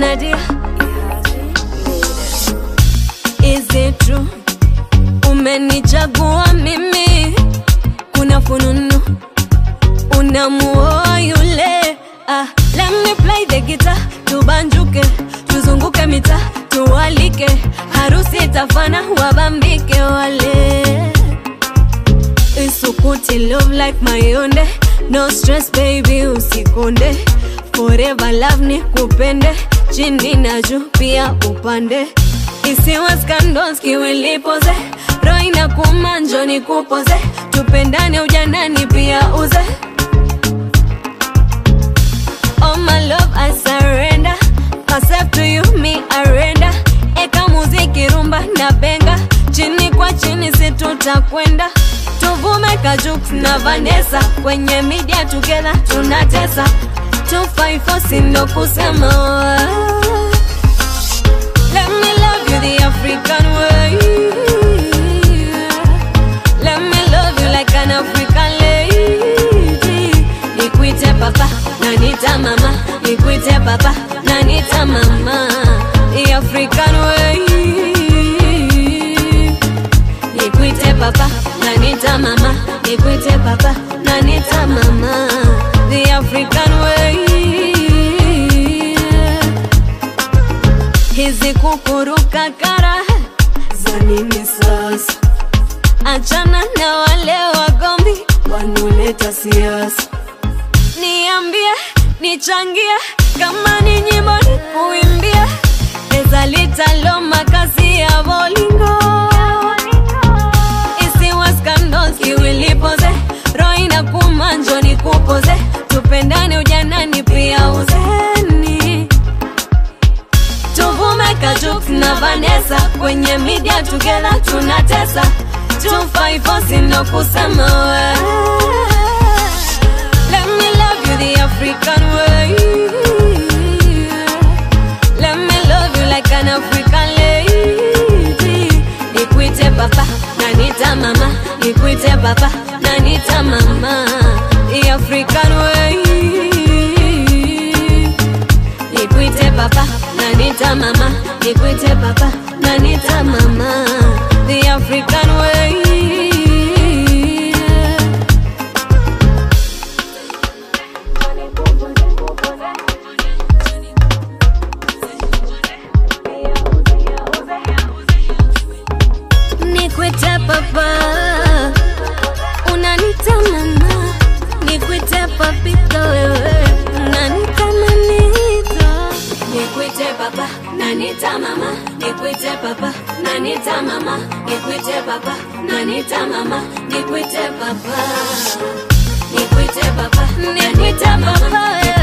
Nadia Is it true umenichagua mimi kuna fununu unamuoa yule ah, let me play the guitar tubanjuke tuzunguke mita tuwalike harusi itafana wabambike wale isukuti love like mayonde no stress baby usikonde forever love ni kupende chini na juu pia upande isiwe scandals kiwilipoze roho inakuuma njoo nikupoze tupendane ujanani pia uze Oh my love I surrender Myself to you me arenda Eka muziki rumba na benga Chini kwa chini si tutakwenda Tuvume Kajux na Vanessa Kwenye media together tunatesa 254 sindo kusema Let me love you the African way Let me love you like an African lady Nikuite papa na nita mama Nikuite papa na nita mama The African way Nikuite papa na nita mama Nikuite papa na nita mama The African way hizi kukuruka kara za nini sasa? Achana na wale wagombi wanoleta siasa. Niambie, nichangie, kama ni nyimbo ni kuimbia, eza litalo makazi ya bolingo isiwa scandals kiwilipoze, roho inakuuma njoo nikupoze, tupendane ujanani pia uzeni tuvume Kajux na Vanessa kwenye media together tunatesa 254 sindo kusema we Let me love you the African way Let me love you like an African lady Nikuite papa na nita mama Nikuite papa na nita mama The African way Nikuite papa na nita mama Nikuite papa na nita mama The African way Nikuite papa Unanita mama Nikuite papito wewe Unanita manito Nikuite papa Nanita mama Nikuite papa Nanita mama Nikuite papa Nanita mama Nikuite papa Nikuite papa Nikuite papa wewe